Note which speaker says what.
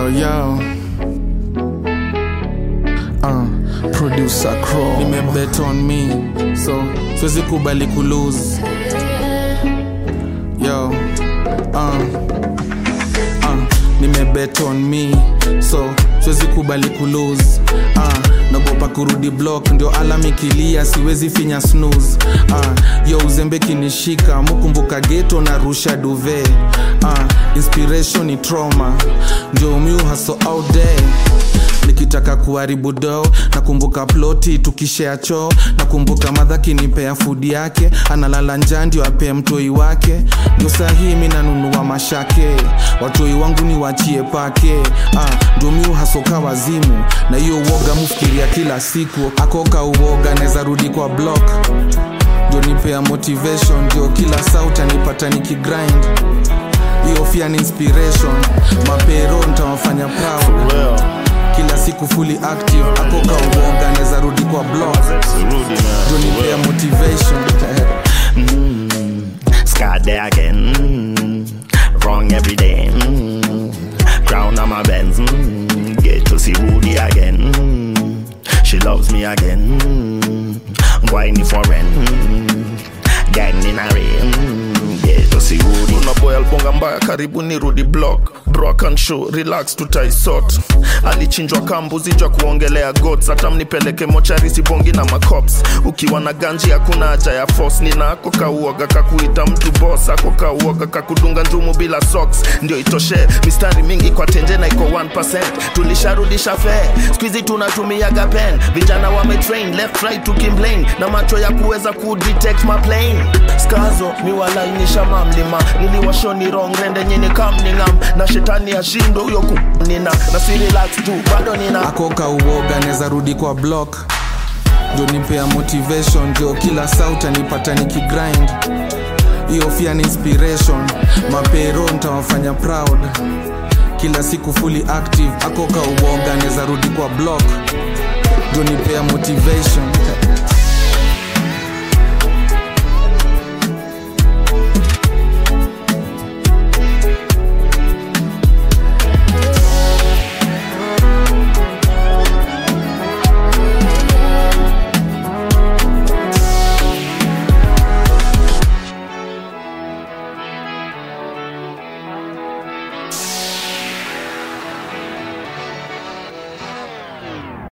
Speaker 1: yo uh, producer Crow nimebet on me so siwezi kubali kulose yo uh, uh, nimebet on me so siwezi kubali kulose uh, nagopa kurudi block ndio alam ikilia siwezi finya snooze uh, yo uzembe kinishika mukumbuka geto na rusha duve uh, inspiration ni trauma ndio miu haso out there nikitaka kuharibu do nakumbuka ploti tukishea choo nakumbuka madha kinipea fudi yake analala njaa ndio apee mtoi wake ndio sahii mi nanunua mashake watoi wangu ni wachie pake ah, ndio mi uhasoka wazimu na hiyo uoga mufikiria kila siku akoka uoga naweza rudi kwa block ndio nipea motivation ndio kila sauti anipata nikigrind hiyo fia ni inspiration mapero ntawafanya proud
Speaker 2: Well,
Speaker 1: kila siku fully active akoka uoga naweza rudi kwa block
Speaker 2: Rudy, man.
Speaker 1: ndio nipea motivation
Speaker 2: Scott there again. Mm, wrong every day. Mm, crown on my Benz. Mm, get to see Rudy again. Mm, she loves me again. Mm, whiny for rent. Mm, gang in a rain. Mm, get to see Rudy.
Speaker 3: unaboy albonga mbaya karibu ni rudi block broken show relax tutaisot alichinjwa kambuzi jwa kuongelea gods hata mnipeleke mochari sibongi na macops ukiwa na ganji hakuna haja ya force nina ako kauoga kakuita mtu boss ako kauoga kakudunga njumu bila socks ndio itoshe mistari mingi kwa tenje na iko 1% tulisharudisha fee skuizi tunatumiaga pen vijana wametrain left right tukimplain na macho ya kuweza kudetect maplane skazo miwalainisha mamlima niliwashoni rong rende nyini kamningam na shetani ashindo huyo kunina na si relax tu bado nina
Speaker 1: akoka uoga naweza rudi kwa block ndio nipea motivation ndio kila sauti anipata nikigrind hiyo fia ni inspiration mapero ntawafanya proud kila siku fully active akoka uoga naweza rudi kwa block ndio nipea motivation